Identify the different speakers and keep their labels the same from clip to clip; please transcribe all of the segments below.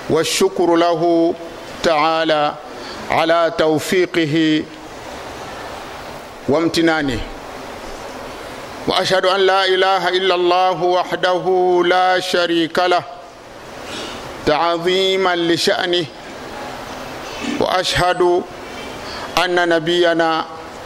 Speaker 1: والشكر له تعالى على توفيقه وامتنانه واشهد ان لا اله الا الله وحده لا شريك له تعظيما لشانه واشهد ان نبينا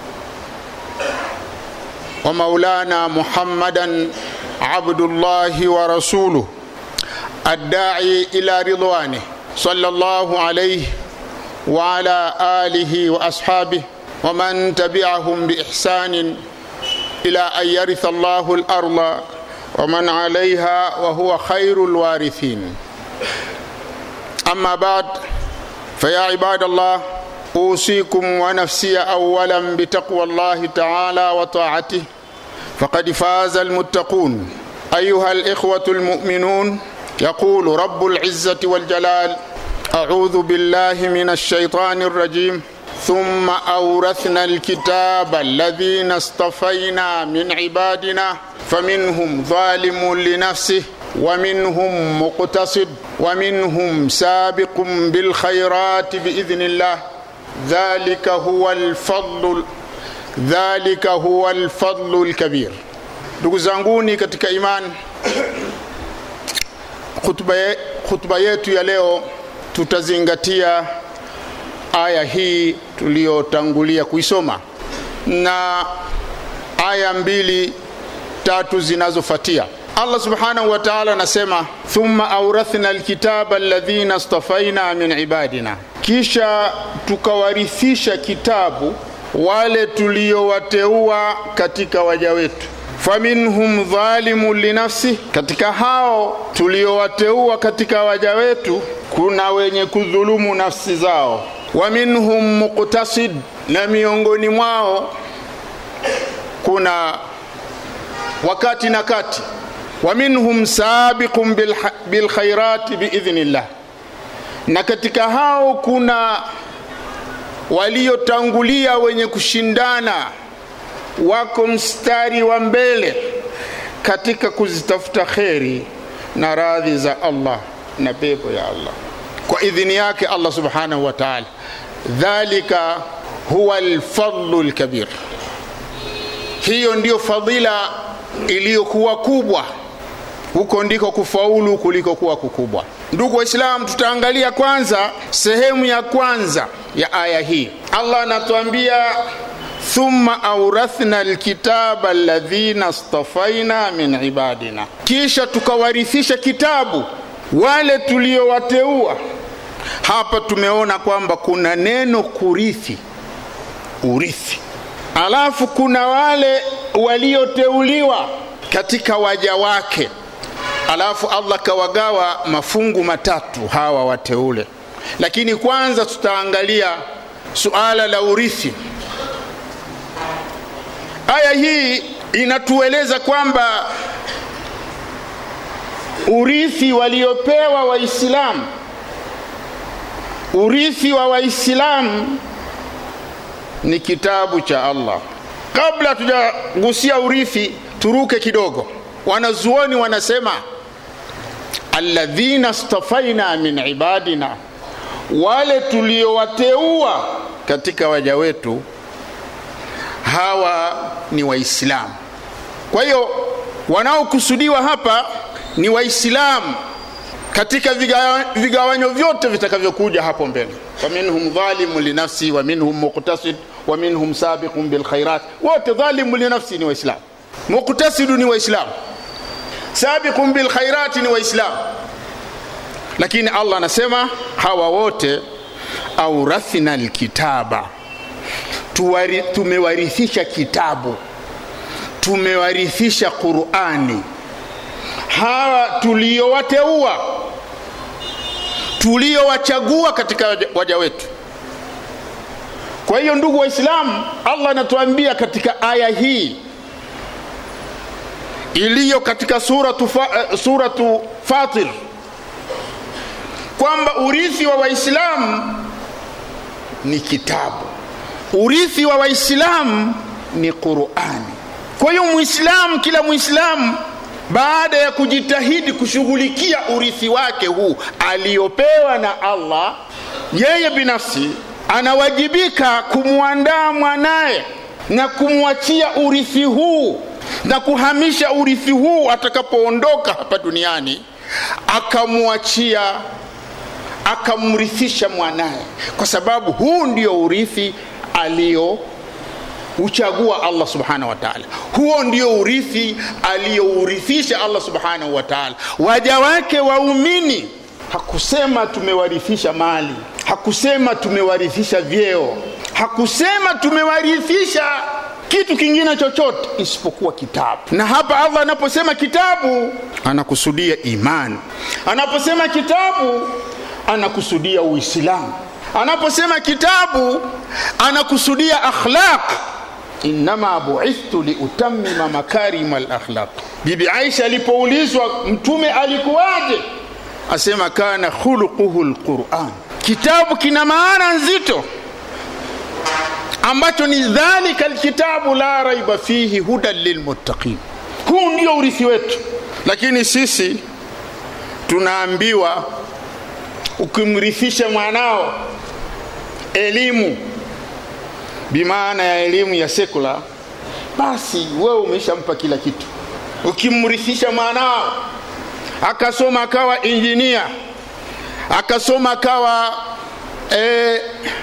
Speaker 1: ومولانا محمدا عبد الله ورسوله الداعي الى رضوانه صلى الله عليه وعلى اله واصحابه ومن تبعهم باحسان الى ان يرث الله الارض ومن عليها وهو خير الوارثين اما بعد فيا عباد الله اوصيكم ونفسي اولا بتقوى الله تعالى وطاعته فقد فاز المتقون ايها الاخوه المؤمنون يقول رب العزه والجلال اعوذ بالله من الشيطان الرجيم ثم اورثنا الكتاب الذين اصطفينا من عبادنا فمنهم ظالم لنفسه ومنهم مقتصد ومنهم سابق بالخيرات باذن الله ذلك هو الفضل dhalika huwa alfadlu lkabir ndugu zanguni katika imani khutba, ye, khutba yetu ya leo tutazingatia aya hii tuliyotangulia kuisoma na aya mbili tatu zinazofuatia allah subhanahu wa taala anasema thumma aurathna alkitaba alladhina stafaina min ibadina kisha tukawarithisha kitabu wale tuliowateua katika waja wetu faminhum dhalimun linafsi katika hao tuliowateua katika waja wetu kuna wenye kudhulumu nafsi zao wa minhum muqtasid na miongoni mwao kuna wakati na kati wa minhum sabiqun bilkhairati biidhnillah na katika hao kuna waliotangulia wenye kushindana wako mstari wa mbele katika kuzitafuta kheri na radhi za allah na pepo ya allah kwa idhini yake allah subhanahu wa taala dhalika huwa lfadlu lkabir hiyo ndiyo fadhila iliyokuwa kubwa huko ndiko kufaulu kuliko kuwa kukubwa ndugu waislamu tutaangalia kwanza sehemu ya kwanza ya aya hii allah anatuambia thumma aurathna alkitaba alladhina stafaina min ibadina kisha tukawarithisha kitabu wale tuliowateua hapa tumeona kwamba kuna neno kurithi urithi alafu kuna wale walioteuliwa katika waja wake alafu allah kawagawa mafungu matatu hawa wateule lakini kwanza tutaangalia suala la urithi aya hii inatueleza kwamba urithi waliopewa waislamu urithi wa waislamu ni kitabu cha allah kabla tujagusia urithi turuke kidogo wanazuoni wanasema alladhina stafaina min ibadina wale tuliowateua katika waja wetu hawa ni waislamu kwa hiyo wanaokusudiwa hapa ni waislamu katika vigawanyo vyote vitakavyokuja hapo mbele waminhum dhalimu linafsi waminhum muqtasid waminhum sabiqun bilkhairat wote dhalimu linafsi ni waislamu muqtasidu ni waislamu sabiqun bilkhairati ni waislamu lakini allah anasema hawa wote aurathna lkitaba tumewarithisha kitabu tumewarithisha qurani hawa tuliowateua tuliowachagua katika waja wetu kwa hiyo ndugu waislamu allah anatuambia katika aya hii iliyo katika suratu, fa, uh, suratu fatir kwamba urithi wa waislamu ni kitabu urithi wa waislamu ni qurani kwa hiyo muislamu kila muislamu baada ya kujitahidi kushughulikia urithi wake huu aliyopewa na allah yeye binafsi anawajibika kumwandaa mwanaye na kumwachia urithi huu na kuhamisha urithi huu atakapoondoka hapa duniani akamwachia akamrithisha mwanaye kwa sababu huu ndio urithi alio uchagua allah subhanahu wa taala huo ndio urithi aliyourithisha allah subhanahu wa taala waja wake waumini hakusema tumewarithisha mali hakusema tumewarithisha vyeo hakusema tumewarithisha kitu kingine chochote isipokuwa kitabu na hapa allah anaposema kitabu anakusudia imani anaposema kitabu anakusudia uislamu anaposema kitabu anakusudia akhlaq innama buithtu liutamima makarima lakhlaq bibi aisha alipoulizwa mtume alikuwaje asema kana khuluquhu lquran kitabu kina maana nzito ambacho ni dhalika lkitabu la raiba fihi hudan lilmuttaqin huu ndio urithi wetu lakini sisi tunaambiwa ukimrithisha mwanao elimu bimaana ya elimu ya sekula basi wewe umeshampa kila kitu ukimrithisha mwanao akasoma akawa injinia akasoma akawa eh,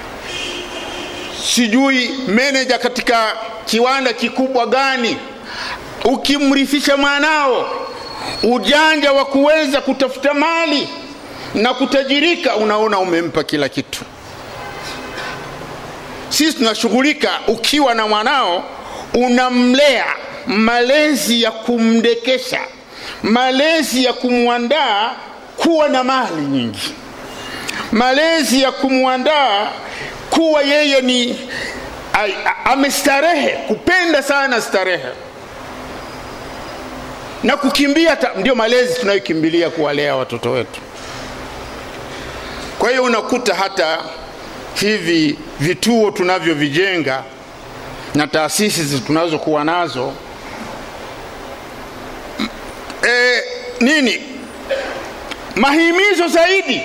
Speaker 1: sijui meneja katika kiwanda kikubwa gani ukimrithisha mwanao ujanja wa kuweza kutafuta mali na kutajirika unaona umempa kila kitu sisi tunashughulika ukiwa na mwanao unamlea malezi ya kumdekesha malezi ya kumwandaa kuwa na mali nyingi malezi ya kumwandaa kuwa yeye ni amestarehe kupenda sana starehe na kukimbia ta, ndio malezi tunayokimbilia kuwalea watoto wetu kwa hiyo unakuta hata hivi vituo tunavyovijenga na taasisi tunazokuwa nazo e, nini mahimizo zaidi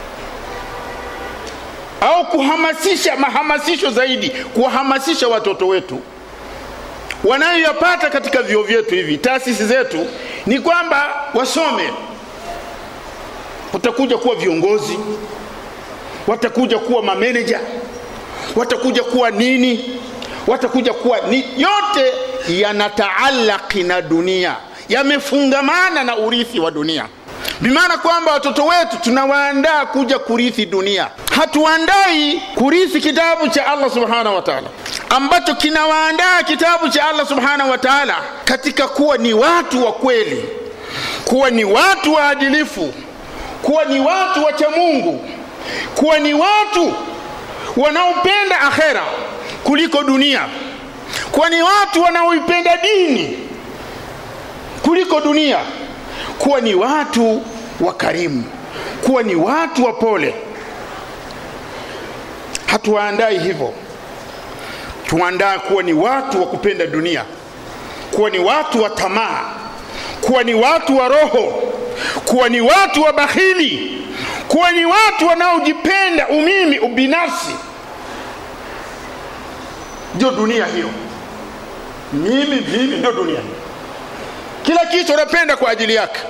Speaker 1: au kuhamasisha mahamasisho zaidi kuwahamasisha watoto wetu wanayoyapata katika vyuo vyetu hivi taasisi zetu ni kwamba wasome watakuja kuwa viongozi watakuja kuwa mameneja watakuja kuwa nini watakuja kuwa ni yote yanataalaki na dunia yamefungamana na urithi wa dunia bimaana kwamba watoto wetu tunawaandaa kuja kurithi dunia hatuandai kurithi kitabu cha allah subhanahu wa taala ambacho kinawaandaa kitabu cha allah subhanahu wa taala katika kuwa ni watu wa kweli kuwa ni watu waadilifu kuwa ni watu wacha mungu kuwa ni watu wanaopenda akhera kuliko dunia kuwa ni watu wanaoipenda dini kuliko dunia kuwa ni watu wakarimu kuwa ni watu wapole hatuwaandai hivyo tuandaa kuwa ni watu wa kupenda dunia kuwa ni watu wa tamaa kuwa ni watu wa roho kuwa ni watu wa bakhili kuwa ni watu wanaojipenda umimi ubinafsi ndio dunia hiyo mimi mimi ndio dunia kila kitu unapenda kwa ajili yake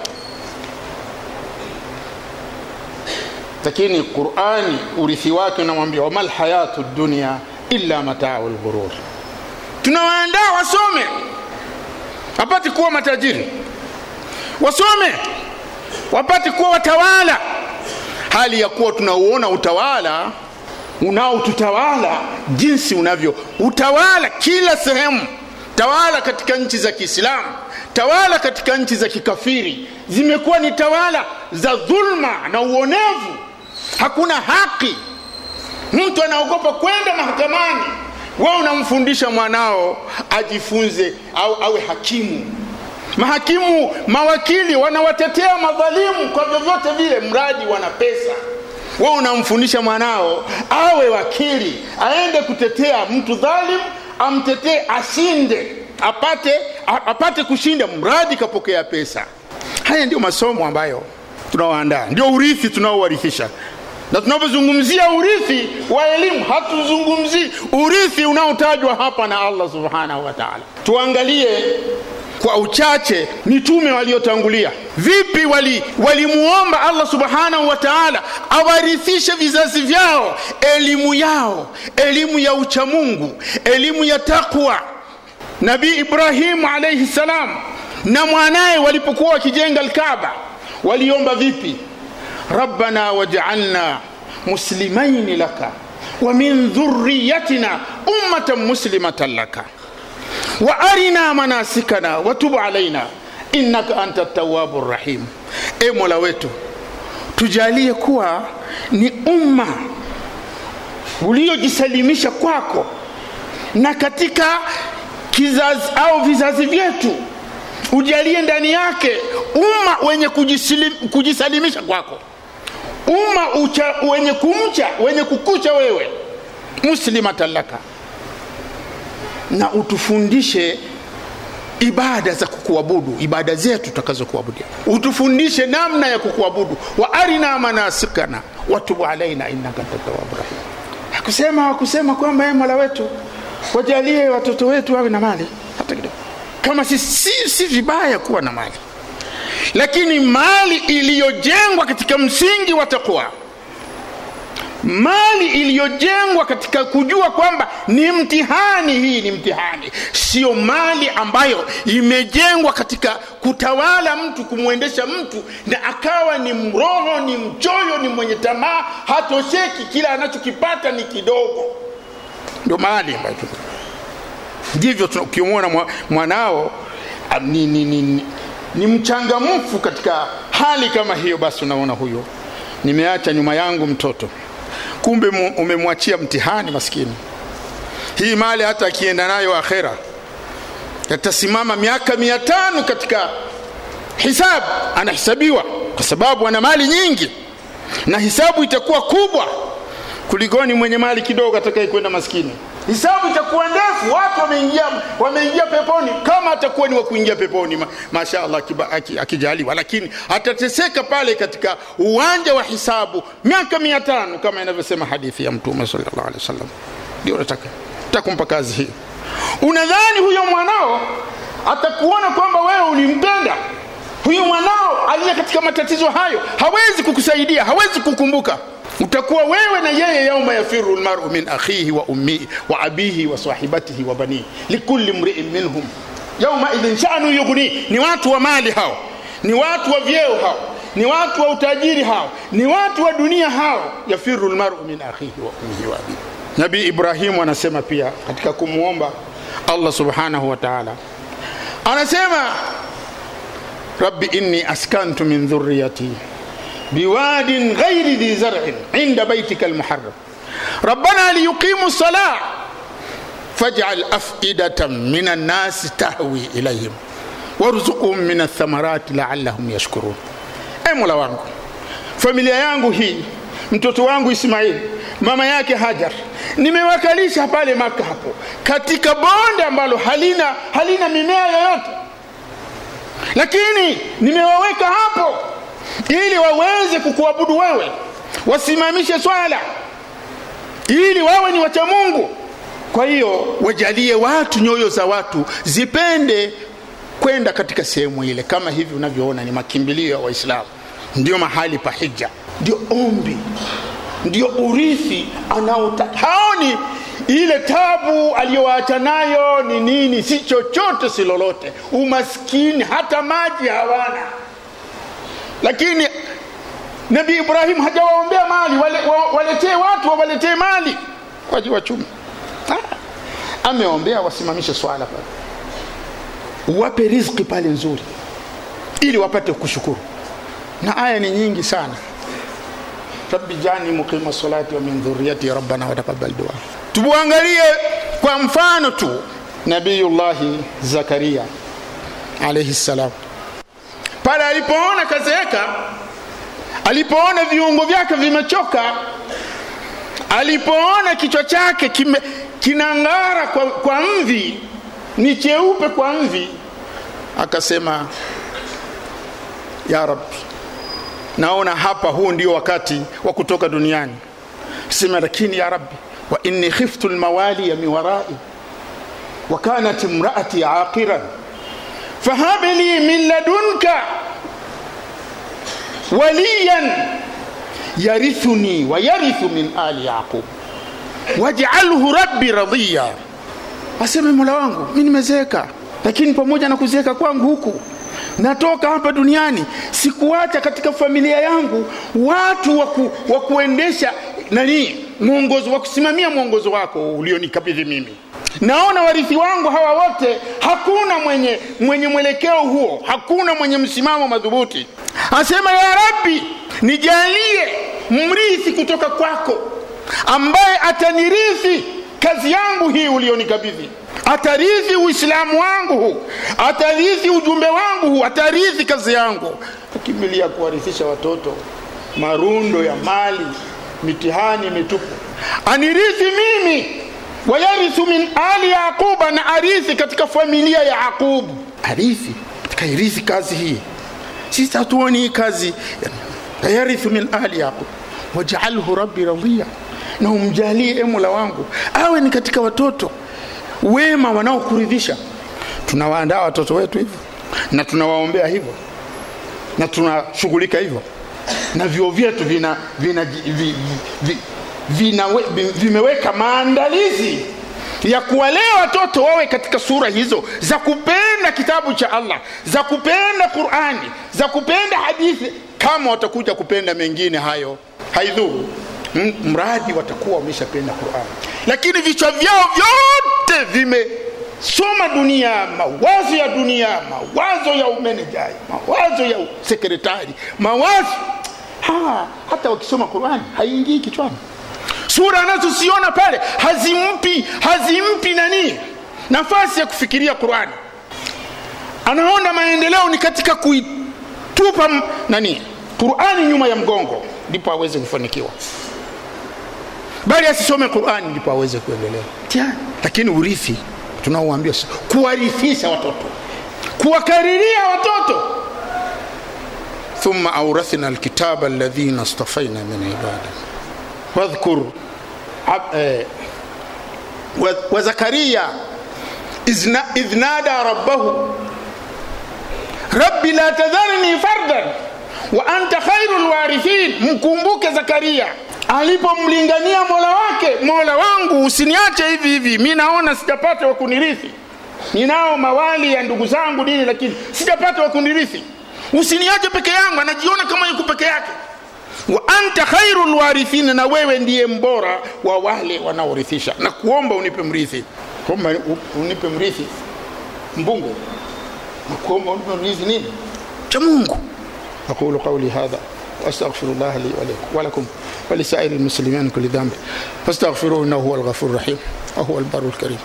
Speaker 1: lakini qurani urithi wake unamwambia wama lhayatu dunia illa matau lghurur tunawaandaa wasome wapate kuwa matajiri wasome wapate kuwa watawala hali ya kuwa tunauona utawala unaotutawala jinsi unavyo utawala kila sehemu tawala katika nchi za kiislamu tawala katika nchi za kikafiri zimekuwa ni tawala za dhulma na uonevu hakuna haki mtu anaogopa kwenda mahakamani wewe unamfundisha mwanao ajifunze au awe hakimu mahakimu mawakili wanawatetea madhalimu kwa vyovyote vile mradi wana pesa wewe unamfundisha mwanao awe wakili aende kutetea mtu dhalim amtetee ashinde apate apate kushinda mradi kapokea pesa haya ndio masomo ambayo tunaoandaa ndio urithi tunaowarithisha na tunapozungumzia urithi wa elimu hatuzungumzii urithi unaotajwa hapa na allah subhanahu wa taala tuangalie kwa uchache mitume waliotangulia vipi walimuomba wali allah subhanahu wa taala awarithishe vizazi vyao elimu yao elimu ya uchamungu elimu ya taqwa nabii ibrahimu alaihi salam na mwanaye walipokuwa wakijenga lkaba waliomba vipi rabbana waj'alna muslimaini laka wa min dhurriyatina ummatan muslimatan laka wa arina manasikana watub alaina innaka anta tawabu rahim e mola wetu tujalie kuwa ni umma uliojisalimisha kwako na katika kizazi au vizazi vyetu ujalie ndani yake umma wenye kujisalimisha kwako umma ucha, wenye kumcha wenye kukucha wewe muslimatan laka na utufundishe ibada za kukuabudu ibada zetu tutakazokuabudia utufundishe namna ya kukuabudu wa arina manasikana watubu alaina innaka tatawabu rahim hakusema hakusema kwamba ye mola wetu wajalie watoto wetu wawe na mali hata kidogo kama si, si, si vibaya kuwa na mali lakini mali iliyojengwa katika msingi wa taqwa mali iliyojengwa katika kujua kwamba ni mtihani hii ni mtihani sio mali ambayo imejengwa katika kutawala mtu kumwendesha mtu na akawa ni mroho ni mchoyo ni mwenye tamaa hatosheki kila anachokipata ni kidogo ndio mali ambayo ndivyo ukimwona mwanao ni, ni, ni, ni, ni mchangamfu katika hali kama hiyo basi unaona huyo nimeacha nyuma yangu mtoto kumbe umemwachia mtihani maskini hii mali hata akienda nayo akhera yatasimama miaka mia tano katika hisabu anahesabiwa kwa sababu ana mali nyingi na hisabu itakuwa kubwa kulikoni mwenye mali kidogo atakayekwenda maskini hisabu itakuwa ndefu watu wameingia wameingia peponi kama atakuwa ni wa kuingia peponi ma, mashaallah akijaliwa lakini atateseka pale katika uwanja wa hisabu miaka mia tano kama inavyosema hadithi ya mtume sallallahu alaihi wasallam ndio nataka takumpa kazi hii unadhani huyo mwanao atakuona kwamba wewe ulimpenda huyu mwanao aliye katika matatizo hayo hawezi kukusaidia hawezi kukumbuka utakuwa wewe na yeye yauma yafiru lmaru min akhihi wa ummihi wa abihi wa sahibatihi wa banihi likulli mriin minhum yauma idhin shanu yughni ni watu wa mali hao ni watu wa vyeo hao ni watu wa utajiri hao ni watu wa dunia hao yafiru lmaru min akhihi wa ummihi wa abihi nabii ibrahimu anasema pia katika kumwomba allah subhanahu wa taala anasema rabbi inni askantu min dhurriyati بواد غير ذي زرع عند بيتك المحرم ربنا ليقيموا الصلاة فاجعل أفئدة من الناس تهوي إليهم وارزقهم من الثمرات لعلهم يشكرون أي مولا wangu familia yangu hii mtoto wangu Ismaili mama yake Hajar nimewakalisha pale Maka hapo katika bonde ambalo halina halina mimea yoyote lakini nimewaweka hapo ili waweze kukuabudu wewe wasimamishe swala ili wawe ni wacha mungu kwa hiyo wajalie watu nyoyo za watu zipende kwenda katika sehemu ile kama hivi unavyoona ni makimbilio ya waislamu ndio mahali pa hija ndio ombi ndio urithi anaotaka haoni ile tabu aliyowaacha nayo ni nini si chochote si lolote umaskini hata maji hawana lakini nabii ibrahim hajawaombea mali waletee wale watu wawaletee mali waji wachumi ameombea wasimamishe swala pale wape riziki pale nzuri ili wapate kushukuru na aya ni nyingi sana rabbi jani muqima salati wa min dhurriyati rabbana wataqabbal dua tubuangalie kwa mfano tu nabiyullahi zakaria alayhi salam pale alipoona kazeeka alipoona viungo vyake vimechoka alipoona kichwa chake kime, kinang'ara kwa, kwa mvi ni cheupe kwa mvi akasema ya rabbi naona hapa huu ndio wakati wa kutoka duniani sema lakini ya rabbi wa inni khiftu lmawaliya min warai wa kanat imraati aqiran fahab li min ladunka waliyan yarithuni wa yarithu min ali yaqub waj'alhu rabbi radiya aseme mola wangu mi nimezeeka lakini pamoja na kuzeeka kwangu huku natoka hapa duniani sikuacha katika familia yangu watu waku, wa kuendesha nani mwongozo wa kusimamia mwongozo wako ulionikabidhi mimi naona warithi wangu hawa wote hakuna mwenye mwenye mwelekeo huo hakuna mwenye msimamo madhubuti asema ya rabbi nijalie mrithi kutoka kwako ambaye atanirithi kazi yangu hii ulionikabidhi atarithi uislamu wangu huu atarithi ujumbe wangu huu atarithi kazi yangu akimbilia kuwarithisha watoto marundo ya mali mitihani mitupu anirithi mimi wayarithu min ali yaquba na arithi katika familia ya yaqubu arithi kairithi kazi hii sisi hatuoni hii kazi yarithu min ali yaqub wajaalhu rabbi radhiya na umjalie mola wangu awe ni katika watoto wema wanaokuridhisha tunawaandaa watoto wetu hivyo na tunawaombea hivyo na tunashughulika hivyo na vyuo vyetu vina, vina, vi, vi, vina, vimeweka maandalizi ya kuwalea watoto wawe katika sura hizo za kupenda kitabu cha allah za kupenda qurani za kupenda hadithi kama watakuja kupenda mengine hayo haidhuru mradi watakuwa wameshapenda qurani lakini vichwa vyao vyote vimesoma dunia mawazo ya dunia mawazo ya umenejai mawazo ya sekretari mawazo ha, hata wakisoma qurani haiingii kichwani sura anazosiona pale hazimpi hazimpi nani nafasi ya kufikiria qurani anaona maendeleo ni katika kuitupa nani qurani nyuma ya mgongo ndipo aweze kufanikiwa bali asisome qurani ndipo aweze kuendelea lakini urithi tunaoambia kuwarithisha watoto kuwakariria watoto thumma aurathna alkitaba alladhina istafaina min ibadina wadhkur وزكريا إذ نادى ربه رب لا تذرني فردا وأنت خير الوارثين mkumbuke Zakaria alipomlingania mola wake mola wangu usiniache hivi hivi mi naona sijapata wa kunirithi ninao mawali ya ndugu zangu dini lakini sijapata wa kunirithi usiniache peke yangu anajiona kama yuko peke yake wa anta khairu lwarithina na wewe ndiye mbora wa wale wanaorithisha na kuomba unipe mrithi kuomba unipe mrithi mbunge na kuomba unipe mrithi nini cha mungu aqulu qauli hadha واستغفر الله لي ولكم ولسائر المسلمين من كل ذنب فاستغفروه انه هو الغفور الرحيم وهو البر الكريم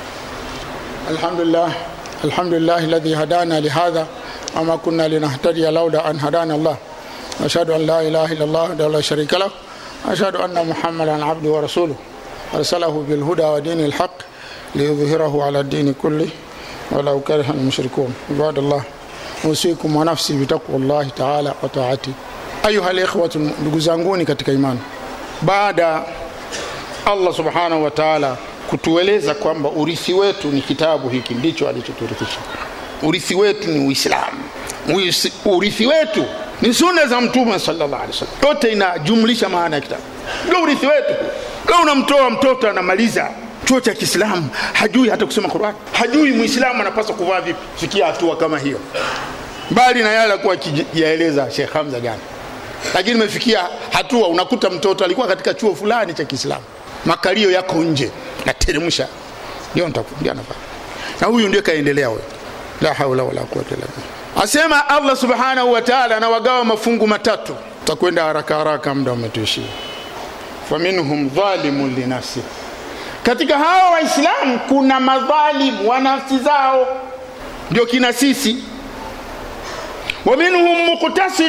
Speaker 1: الحمد لله الحمد لله الذي هدانا لهذا وما كنا لنهتدي لولا ان هدانا الله أشهد أن لا إله إلا الله وحده لا شريك له أشهد أن محمدا عبده ورسوله أرسله بالهدى ودين الحق ليظهره على الدين كله ولو كره المشركون عباد الله أوصيكم ونفسي بتقوى الله تعالى وطاعته أيها الإخوة ndugu zanguni katika imani baada Allah subhanahu wa ta'ala kutueleza kwamba urithi wetu ni kitabu hiki ndicho alichoturithisha urithi wetu ni uislamu urithi wetu ni sunna za mtume sallallahu alaihi wasallam yote inajumlisha maana ya kitabu ndio urithi wetu leo unamtoa mtoto anamaliza chuo cha kiislamu hajui hata kusoma qurani hajui muislamu anapaswa kuvaa vipi fikia hatua kama hiyo mbali na yale alikuwa akiyaeleza Sheikh Hamza jana lakini imefikia hatua unakuta mtoto alikuwa katika chuo fulani cha kiislamu makalio yako nje nateremsha ndio ndio anafanya na huyu ndio kaendelea huyo la haula wala quwwata illa billah asema allah subhanahu wa taala anawagawa mafungu matatu takwenda haraka haraka muda umetuishia faminhum dhalimun linafsi katika hawa waislamu kuna madhalimu wa nafsi zao ndio kina sisi wa minhum muktasid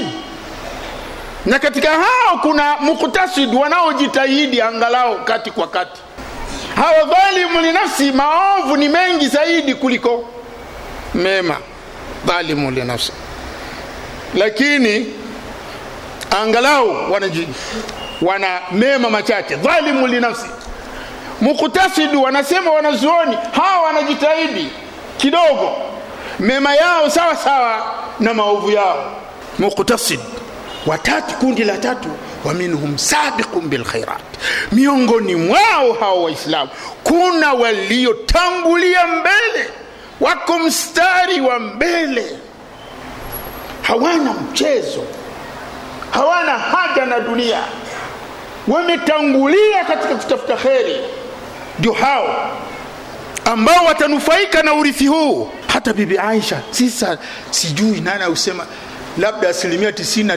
Speaker 1: na katika hao kuna muktasid wanaojitahidi angalau kati kwa kati hawa dhalimu linafsi maovu ni mengi zaidi kuliko mema dhalimu linafsi lakini angalau wanaji, wana mema machache dhalimu linafsi muktasidu wanasema wanazuoni hawa wanajitahidi kidogo mema yao sawa sawa na maovu yao muktasid watatu kundi la tatu wa minhum sabiqun bilkhairat miongoni mwao hao waislamu kuna waliotangulia mbele wako mstari wa mbele hawana mchezo hawana haja na dunia wametangulia katika kutafuta kheri ndio hao ambao watanufaika na urithi huu hata bibi aisha sisa sijui nani ausema labda asilimia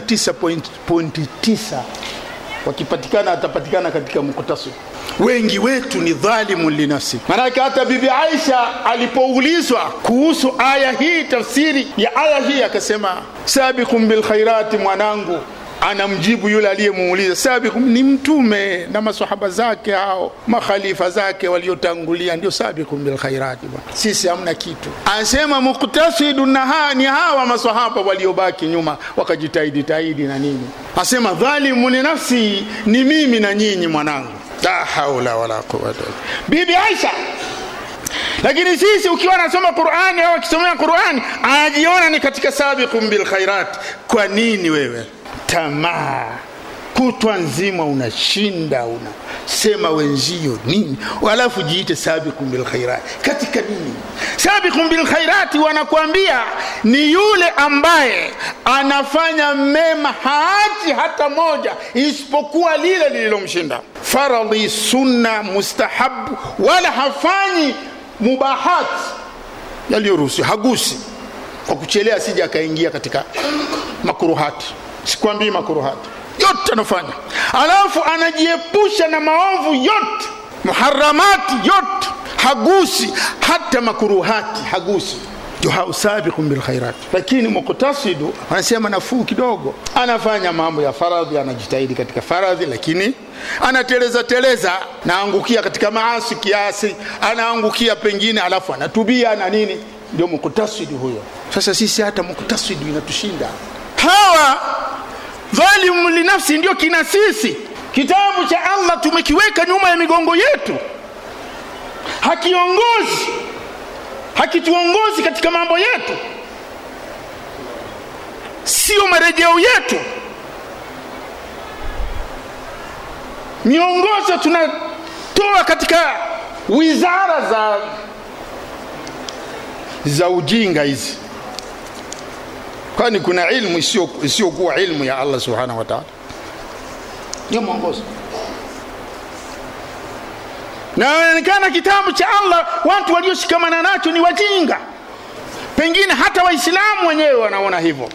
Speaker 1: 99.9 wakipatikana atapatikana katika muktasib wengi wetu ni dhalimu linafsi manake hata bibi aisha alipoulizwa kuhusu aya hii tafsiri ya aya hii akasema sabikum bilkhairati mwanangu anamjibu yule aliyemuuliza sabikum ni mtume na masahaba zake hao makhalifa zake waliotangulia ndio sabikum bilkhairati bwana sisi hamna kitu anasema muktasidu na ha, ni hawa masahaba waliobaki nyuma wakajitahidi tahidi na nini asema dhalimu ni nafsi ni mimi na nyinyi mwanangu la haula wala quwata bibi aisha lakini sisi ukiwa anasoma qurani au akisomea qurani anajiona ni katika sabiqum bilkhairat kwa nini wewe tamaa kutwa nzima unashinda unasema wenzio nini alafu jiite sabiqum bilkhairat katika nini sabiqum bilkhairati wanakuambia ni yule ambaye anafanya mema haachi hata moja isipokuwa lile lililomshinda faradhi sunna mustahabu wala hafanyi mubahat yaliyoruhusiwa hagusi kwa kuchelea asija akaingia katika makuruhati sikwambii makuruhati yote anafanya alafu anajiepusha na maovu yote muharamati yote hagusi hata makuruhati hagusi ndio sabiqun bilkhairat lakini muktasidu anasema nafuu kidogo anafanya mambo ya faradhi anajitahidi katika faradhi lakini anateleza teleza naangukia katika maasi kiasi anaangukia pengine alafu anatubia na nini ndio muktasidu huyo sasa sisi hata muktasidu inatushinda hawa dhalimu linafsi ndio kina sisi kitabu cha allah tumekiweka nyuma ya migongo yetu hakiongozi hakituongozi katika mambo yetu sio marejeo yetu miongozo tunatoa katika wizara za za ujinga hizi kwani kuna ilmu isiyokuwa ilmu ya allah subhanahu wa taala ndio mwongozo na inaonekana kitabu cha allah watu walioshikamana nacho ni wajinga pengine hata waislamu wenyewe wanaona hivyo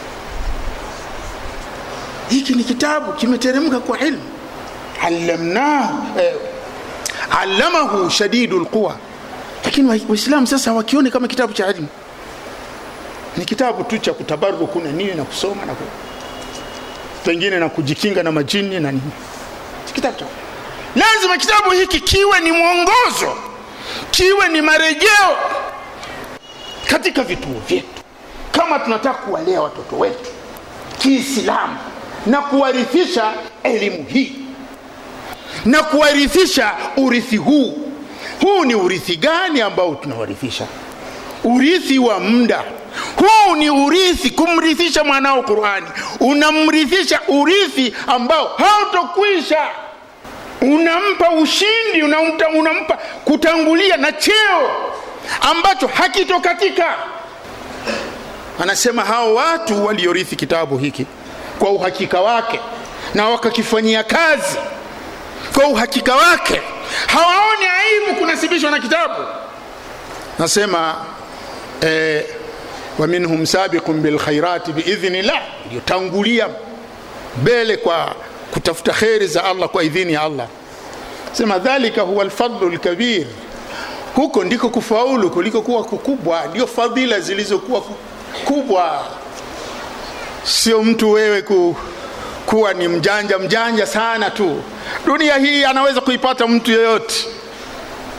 Speaker 1: hiki ni kitabu kimeteremka kwa ilmu allamnahu eh, allamahu shadidu lquwa lakini waislamu sasa wakione kama kitabu cha ilmu ni kitabu tu cha kutabaruku na nini na kusoma na ku... pengine na kujikinga na majini na nini kitabu cha lazima kitabu hiki kiwe ni mwongozo kiwe ni marejeo katika vituo vyetu kama tunataka kuwalea watoto wetu kiislamu na kuwarithisha elimu hii na kuwarithisha urithi huu huu ni urithi gani ambao tunawarithisha urithi wa muda huu ni urithi kumrithisha mwanao qurani unamrithisha urithi ambao hautokwisha unampa ushindi unampa, unampa kutangulia na cheo ambacho hakitokatika anasema hao watu waliorithi kitabu hiki kwa uhakika wake na wakakifanyia kazi kwa uhakika wake hawaoni aibu kunasibishwa na kitabu nasema eh, wa minhum sabiqun bilkhairati biidhnillah iliyotangulia mbele kwa kutafuta kheri za allah kwa idhini ya allah sema dhalika huwa lfadlu lkabir huko ndiko kufaulu kuliko kuwa kukubwa ndio fadhila zilizokuwa kubwa sio mtu wewe ku, kuwa ni mjanja mjanja sana tu dunia hii anaweza kuipata mtu yeyote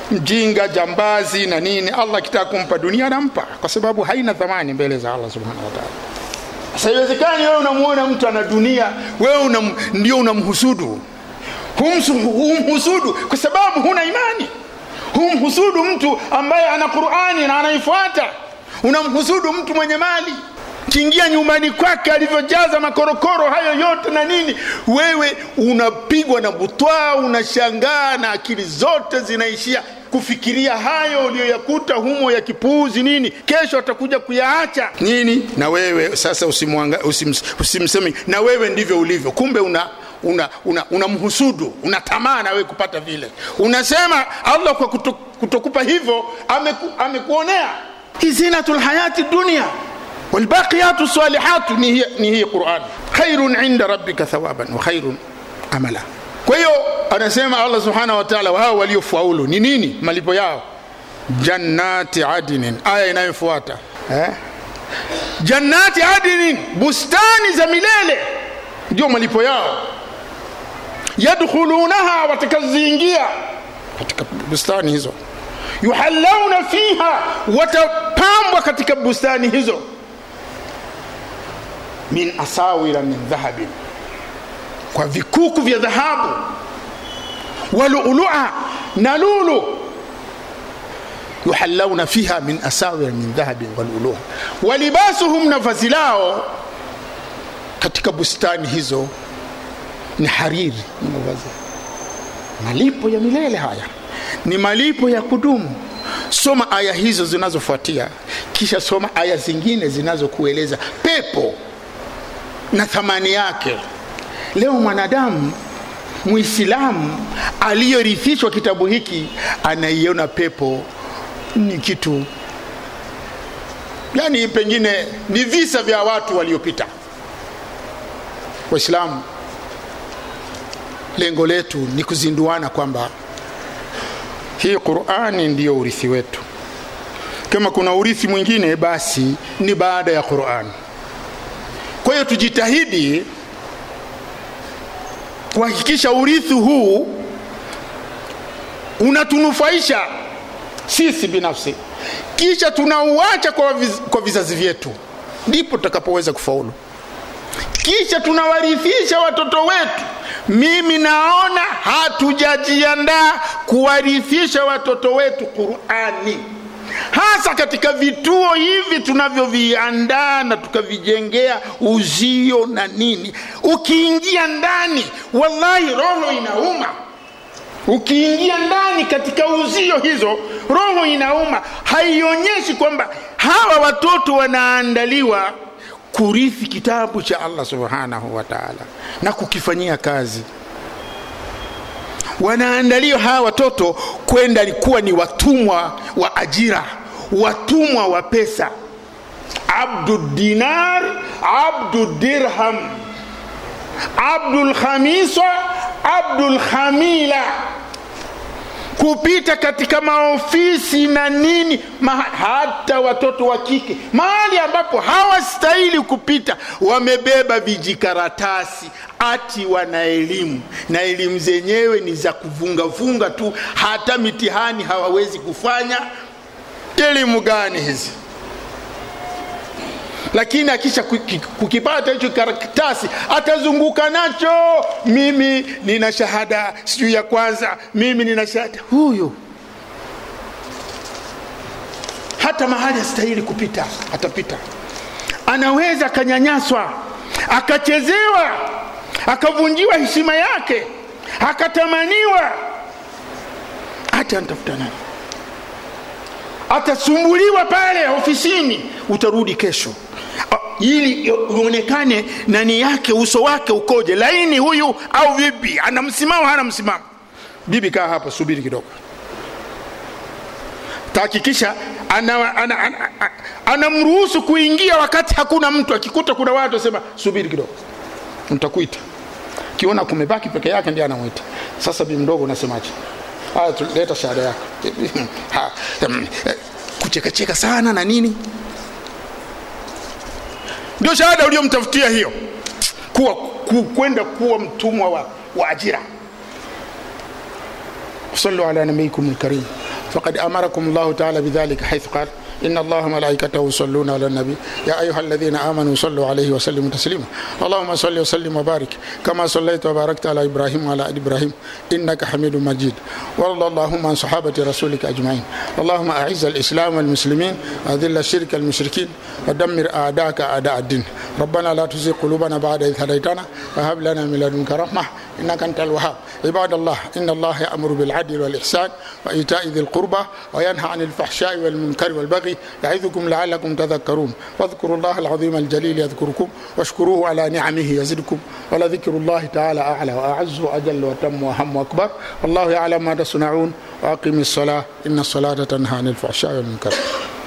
Speaker 1: mjinga jambazi na nini allah akitaka kumpa dunia anampa kwa sababu haina thamani mbele za allah subhanahu wa taala sasa iwezekani wewe unamuona mtu ana dunia wewe unam, ndio unamhusudu humhusudu kwa sababu huna imani humhusudu mtu ambaye ana qurani na anaifuata unamhusudu mtu mwenye mali kiingia nyumbani kwake alivyojaza makorokoro hayo yote na nini wewe unapigwa na butwaa unashangaa na akili zote zinaishia kufikiria hayo uliyoyakuta humo ya kipuuzi nini kesho atakuja kuyaacha nini na wewe sasa usimwanga, usim, usimsemi na wewe ndivyo ulivyo kumbe una unamhusudu una, una una tamaa na wewe kupata vile unasema allah kwa kuto, kutokupa hivyo ameku, amekuonea hii zinatul hayati dunia والباقيات الصالحات نهي, نهي قرآن خير عند ربك ثوابا وخير amala kwa hiyo anasema allah subhanahu wa taala wao waliofaulu ni nini malipo yao jannati adinin aya inayofuata eh? jannati adinin bustani za milele ndio malipo yao yadkhulunaha watakaziingia katika bustani hizo yuhalauna fiha watapambwa katika bustani hizo min asawira min dhahabin kwa vikuku vya dhahabu walulua na lulu yuhalauna fiha min asawira min dhahabin walulua walibasuhum na vazi lao katika bustani hizo ni hariri ni mavazi malipo ya milele haya ni malipo ya kudumu soma aya hizo zinazofuatia kisha soma aya zingine zinazokueleza pepo na thamani yake leo mwanadamu mwislamu aliyorithishwa kitabu hiki anaiona pepo ni kitu yani pengine ni visa vya watu waliopita waislamu lengo letu ni kuzinduana kwamba hii qurani ndiyo urithi wetu kama kuna urithi mwingine basi ni baada ya qurani kwa hiyo tujitahidi kuhakikisha urithi huu unatunufaisha sisi binafsi kisha tunauacha kwa, viz, kwa vizazi vyetu ndipo tutakapoweza kufaulu kisha tunawarithisha watoto wetu mimi naona hatujajiandaa kuwarithisha watoto wetu qurani hasa katika vituo hivi tunavyoviandaa na tukavijengea uzio na nini ukiingia ndani wallahi roho inauma ukiingia ndani katika uzio hizo roho inauma haionyeshi kwamba hawa watoto wanaandaliwa kurithi kitabu cha allah subhanahu wa taala na kukifanyia kazi wanaandaliwa hawa watoto kwenda kuwa ni watumwa wa ajira watumwa wa pesa abdu dinar abdu dirham abdul khamisa abdul khamila kupita katika maofisi na nini ma, hata watoto wa kike mahali ambapo hawastahili kupita wamebeba vijikaratasi ati wana elimu na elimu zenyewe ni za kuvungavunga tu hata mitihani hawawezi kufanya elimu gani hizi lakini akisha kukipata hicho karatasi atazunguka nacho mimi nina shahada sijui ya kwanza mimi nina shahada huyu hata mahali astahili kupita atapita anaweza akanyanyaswa akachezewa akavunjiwa heshima yake akatamaniwa hata antafuta nani atasumbuliwa pale ofisini utarudi kesho ili uonekane nani yake uso wake ukoje laini huyu au vipi ana msimamo hana msimamo bibi kaa hapa subiri kidogo tahakikisha anamruhusu ana, ana, ana, ana kuingia wakati hakuna mtu akikuta kuna watu asema subiri kidogo ntakuita kiona kumebaki peke yake ndiye anamwita sasa bi mdogo unasemaje haya leta shahada yako kuchekacheka sana na nini ndio shahada uliyomtafutia hiyo kuwa ku, kwenda kuwa mtumwa wa, wa ajira صلوا على نبيكم الكريم فقد أمركم الله تعالى بذلك حيث قال إن الله ملائكته يصلون على النبي يا أيها الذين آمنوا صلوا عليه وسلموا تسليما اللهم صل وسلم وبارك كما صليت وباركت على إبراهيم وعلى آل إبراهيم إنك حميد مجيد وارض اللهم عن صحابة رسولك أجمعين اللهم أعز الإسلام والمسلمين وأذل الشرك المشركين ودمر أعداءك أعداء الدين ربنا لا تزغ قلوبنا بعد إذ هديتنا وهب لنا من لدنك رحمة إنك أنت الوهاب عباد الله إن الله يأمر بالعدل والإحسان وإيتاء ذي القربى وينهى عن الفحشاء والمنكر والبغي يعظكم لعلكم تذكرون واذكروا الله العظيم الجليل يذكركم واشكروه على نعمه يزدكم ولذكر الله تعالى أعلى وأعز وأجل وتم وهم وأكبر والله يعلم ما تصنعون وأقم الصلاة إن الصلاة تنهى عن الفحشاء والمنكر